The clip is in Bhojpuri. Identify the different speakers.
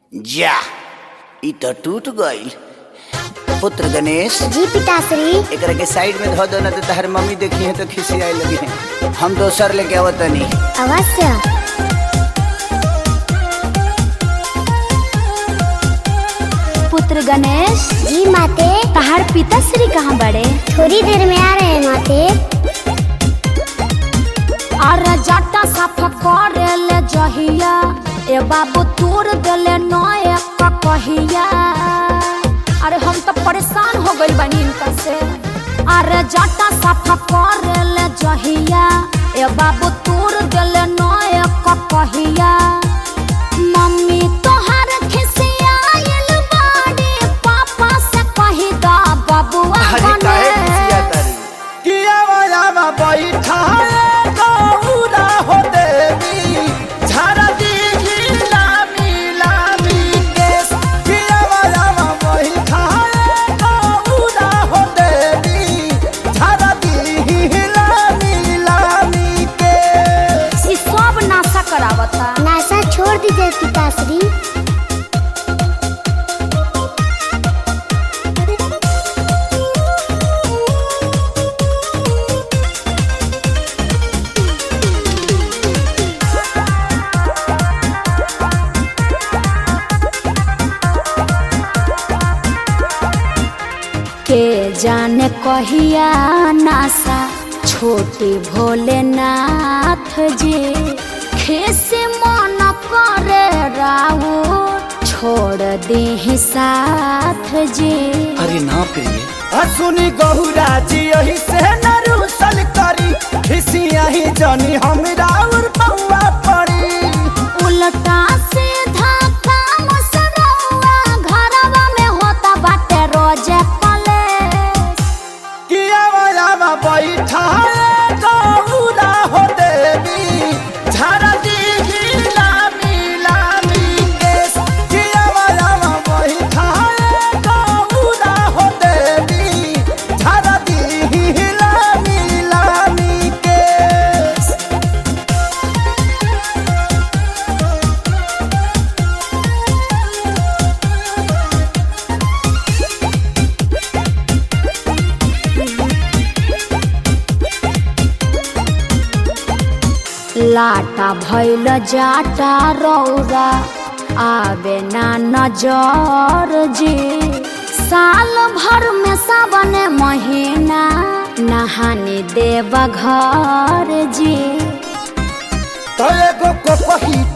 Speaker 1: जा ई तो टूट गईल पुत्र गणेश
Speaker 2: जी पिताश्री
Speaker 1: एकरा के साइड में धो दो ना तो तहर मम्मी देखी है तो खिसियाए लगी है हम दोसर लेके आवतनी
Speaker 2: अवश्य
Speaker 3: पुत्र गणेश
Speaker 2: जी माते
Speaker 3: तहार पिताश्री कहाँ बड़े
Speaker 2: थोड़ी देर में आ रहे हैं माते
Speaker 3: अरे जाटा साफ करे ले जहिया ए बाबू तोड़ देले नए कहिया अरे हम तो परेशान हो गइल बानी इनका से अरे जाटा साफ करे ले जहिया ए बाबू तोड़ देले नए कहिया मम्मी तोहर खिसियाइल बाड़ी पापा से कही दा बबुआ
Speaker 1: अरे काहे
Speaker 3: बने
Speaker 1: खिसिया तारी
Speaker 4: किया वाला बैठाए गौरा हो देवी झारा दी लामी लामी केस किया वाला बैठाए गौरा हो देवी झारा दी लामी लामी केस
Speaker 3: ई सब नाशा करावता
Speaker 2: नासा छोड़ दीजिए पिताश्री
Speaker 3: के जाने कहिया नासा छोटे भोलेनाथ जी खेसे मन करे राऊ छोड़ दे साथ जी
Speaker 1: अरे ना प्रिय
Speaker 4: असुनी गहुरा जी यही से नरुसल करी खिसिया ही जानी हमरा और पौआ पड़ी
Speaker 3: उल्टा सीधा काम सरौआ घरवा में होता बाटे रोजे कलेश
Speaker 4: किया वाला बैठा गौरा हो देवी झारा दी लामी लामी केस किया वाला बैठा गौरा हो देवी झारा दी लामी लामी केस
Speaker 3: लाटा भैल जाटा रौरा आवे ना नजर जी साल भर में सावन महीना नहाने देव घर जी
Speaker 4: तो एगो को पही